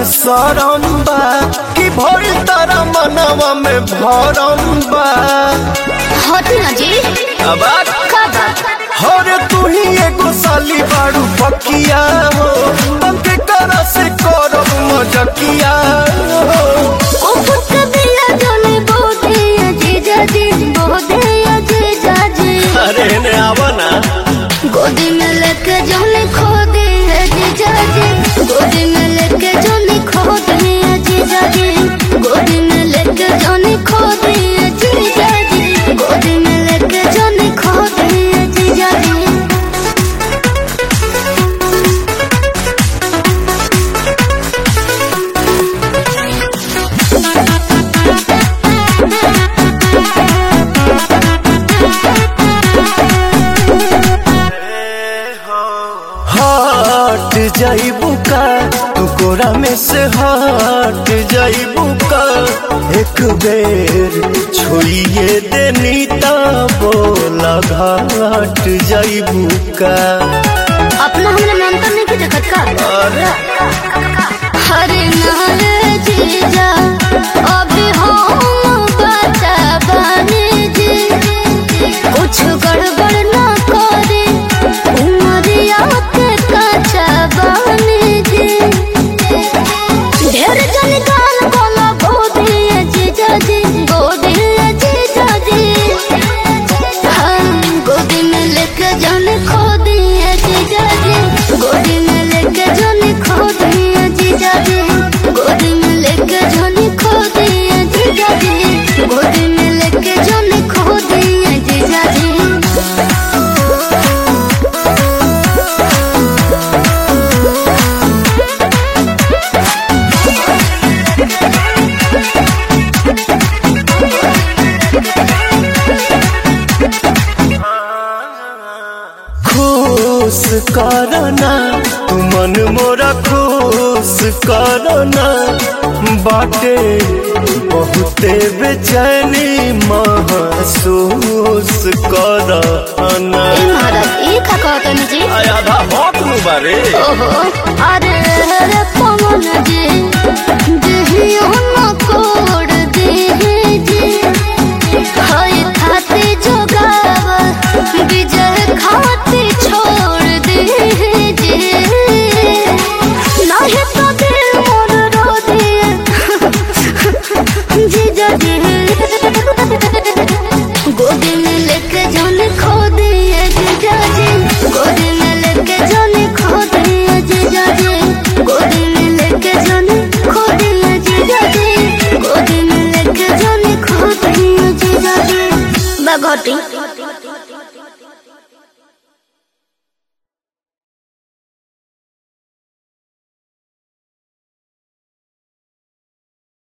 सरम बा कि भइल तारा मनवा में भरम बा हटी ना जी अब का बात हरे तू ही एगो साली बाड़ू पकिया हो तंके करा से करब मजकिया हो ओ फुट दिया जोने बोदे जीजा जी बोदे जीजा जी अरे ने आवा ना गोदी में लेके जोने खो दे जीजा जी गोदी में लेके जोने खो दे जीजा जी गोदी में लेके जोने खो दे जीजा जी गोदी में लेके जोने खो दे जीजा जी हट जाइबू का तू कोरा में से हट जाइबू का एक बेर छोड़िए देनी ता बोला घाट जाइबू का अपना हमरा मन तो नहीं देखत का अरे हरे नारे जीजा अभी हम बता बने जी कुछ गड़बड़ ना करे उमरिया के कच्चा बने जी ढेर जन गाल बोला गोदी जीजा जी गोदी जीजा जी हम गोदी में लेके जाने खो दिए जीजा जी गोदी में लेके जाने खो दिए जीजा जी गोदी में लेके जाने खो दिए जीजा जी गोदी में लेके जाने खो दिए जीजा जी खुश करना तू मन मोरा खुश करना बाटे बहुते बेचैनी महसूस करना ए महाराज ई का कहतनी जी आधा भौक नु बारे ओहो अरे रे पवन जी देहियो न कोड देहि जी हाय खाते जोगाव विजय खाते छोड़ देहि जी नाही तो दिल मोर रो दिए जीजा जी गोदी में लेके जाने खो दिए जीजा जी गोदी में लेके जाने खो दिए जीजा जी गोदी में लेके जाने खो दिए जीजा जी गोदी में लेके जाने खो दिए जीजा जी बगोटी